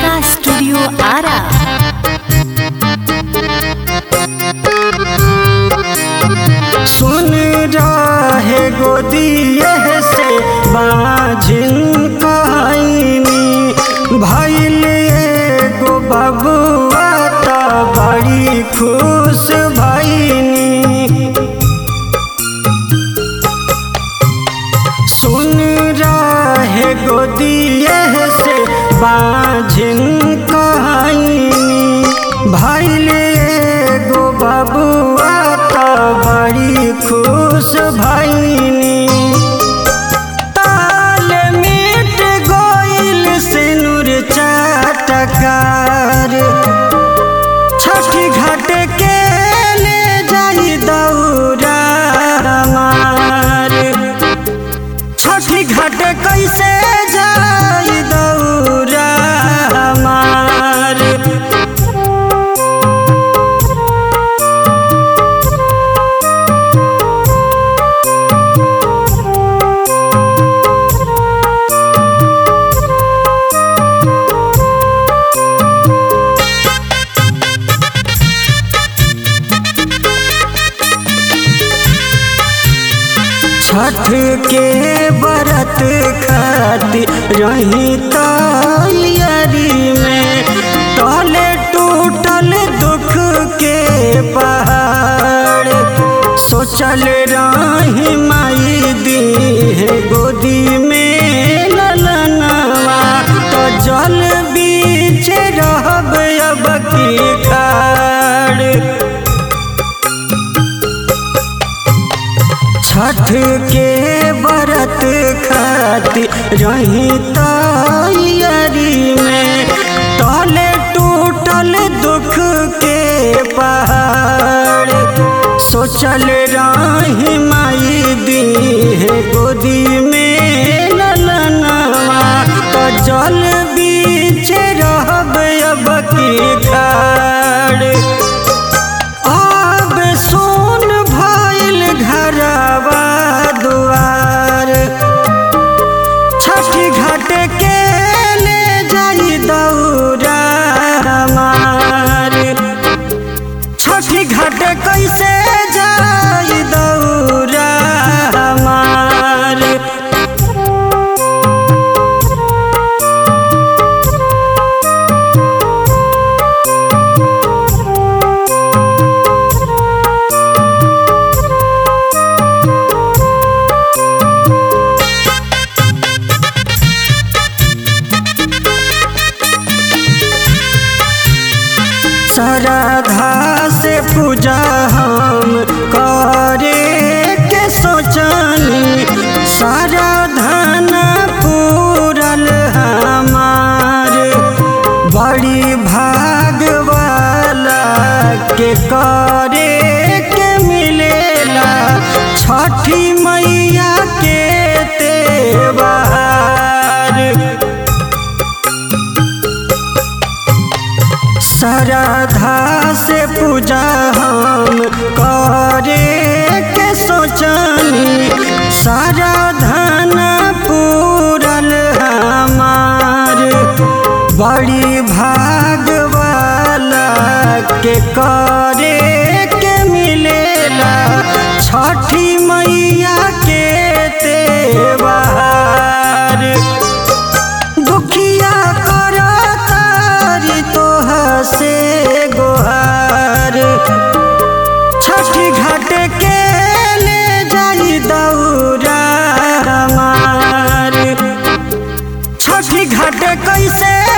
Kalika studio Ara सुन रहे गोदिए से बाझिन कहानी भैल एगो बबुआ त बड़ी खुश भैनी सुन रहे गोदिए से बाझिन कहानी भैल एगो बबुआ त बड़ी खुश भैनी ताल मिट गोइल सिनुर चाटकार छठी घाट के ले जाई दौरा मार छठी घाट कैसे जाई दौरा मार छठ के व्रत खातिर रही तैयारी में टले टूटल दुख के पहाड़ सोचल रही माई दी है गोदी में ललनवा तो जल बीच रहब अब की खाड़ छठ के व्रत खातिर रही तैयारी में तले टूटल दुख के पहाड़ सोचल रही माई दी है गोदी में ललनवा तो जल बीच रहब अब की खाड़ अब सोन भइल घरवा दुआर छठी घाट के ले जाई दौरा मार छठी घाट कैसे जाई दौरा मार श्रद्धा से पूजा हम करे के सोचनी सारा धन पूरल हमार बड़ी भाग वाला के करे के मिलेला छठी मैया के तेवार श्रद्धा से पूजा हम करे के सोचनी सारा धन पूरल हमार बड़ी भाग वाला के करे के मिलेला छठी मैया के तेवार दुखिया कर तारी तोह से गोहार छठी घाट के ले जाई दौरा मार छठी घाट कैसे